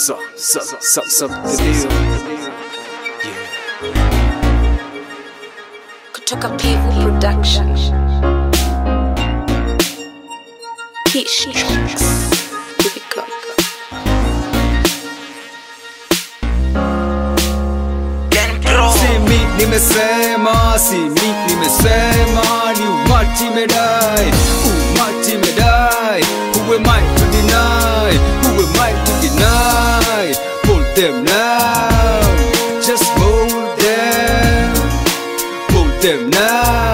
So, so, so, so, the deal. kutoka Pivu Production. Kish Tracks. Here we go. Si mi nimesema, si mi nimesema, ni umati medai, umati medai. Who am I to deny? Who am I to deny? Hold them now, just hold them, hold them now,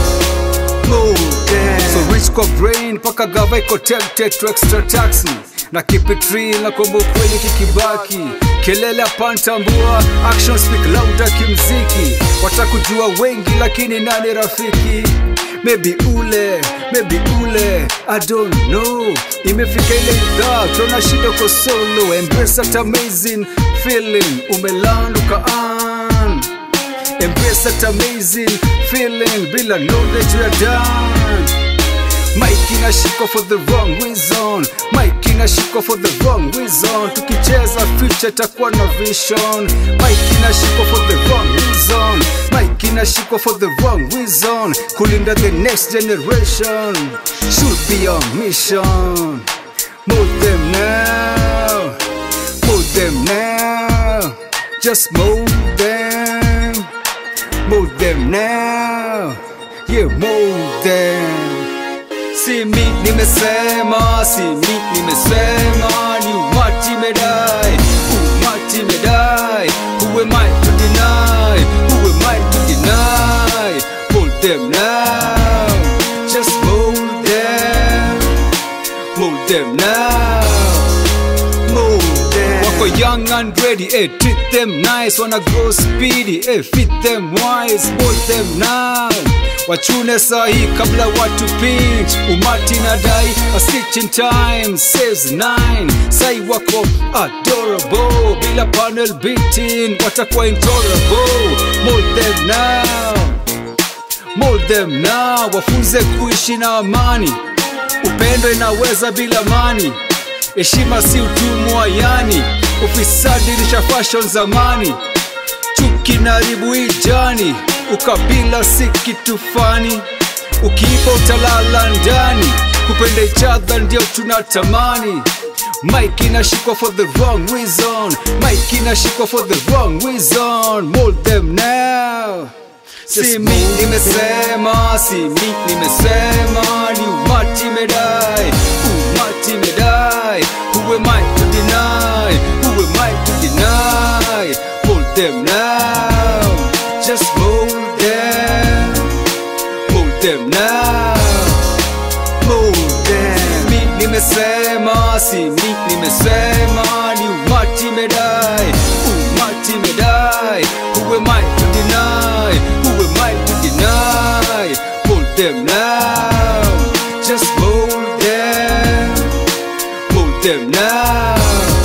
hold them. So rich kwa brain, paka gava iko tempted to extra tax me na keep it real na kwamba ukweli kikibaki kelele apantambua action speak louder kimziki watakujua wengi lakini nani rafiki maybe ule maybe ule i don't know imefika ile idhaa tuna shida uko solo embrace that amazing feeling umelanduka an embrace that amazing feeling bila knowledge we are done Mike inashikwa for the wrong reason Mike inashikwa for the wrong reason tukicheza future takuwa na vision Mike inashikwa for the wrong reason Mike inashikwa for the wrong reason kulinda the next generation should be our mission Move them now Move them now Just move them Move them now Yeah, move them Si mi nimesema, si mi nimesema, ni umati medai, umati medai. Who am I to deny? Who am I to deny? Hold them now, just hold them, hold them now, hold them. Wako young and ready, eh, treat them nice, wanna grow speedy, eh, fit them wise, hold them now wachune sahi kabla watu pinch umati na dai a stitch in time saves nine sai wako adorable bila panel beating watakuwa intolerable mold them now mold them now wafunze kuishi na amani upendo inaweza bila mani heshima si utumwa yani ufisadi lisha fashion zamani chuki na ribu ijani ukabila si kitu fani ukiipa utalala ndani kupenda ichadha ndio tunatamani mike inashikwa for the wrong reason mike inashikwa for the wrong reason mold them now si mi nimesema si mi nimesema ni umati medai umati medai who am I to deny who am I to deny hold them now just hold them hold them now hold them mi nimesema si mi nimesema ni umati medai umati medai who am I to deny who am I to deny hold them now just hold them hold them now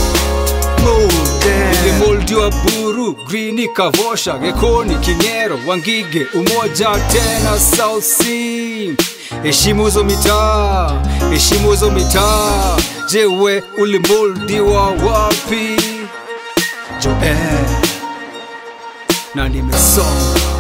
hold them ilimoldiwa buru grini kavosha gekoni kinyero wangige umoja tena south sea heshimu hizo mitaa heshimu hizo mitaa jewe ulimoldiwa wapi joe na nimesoma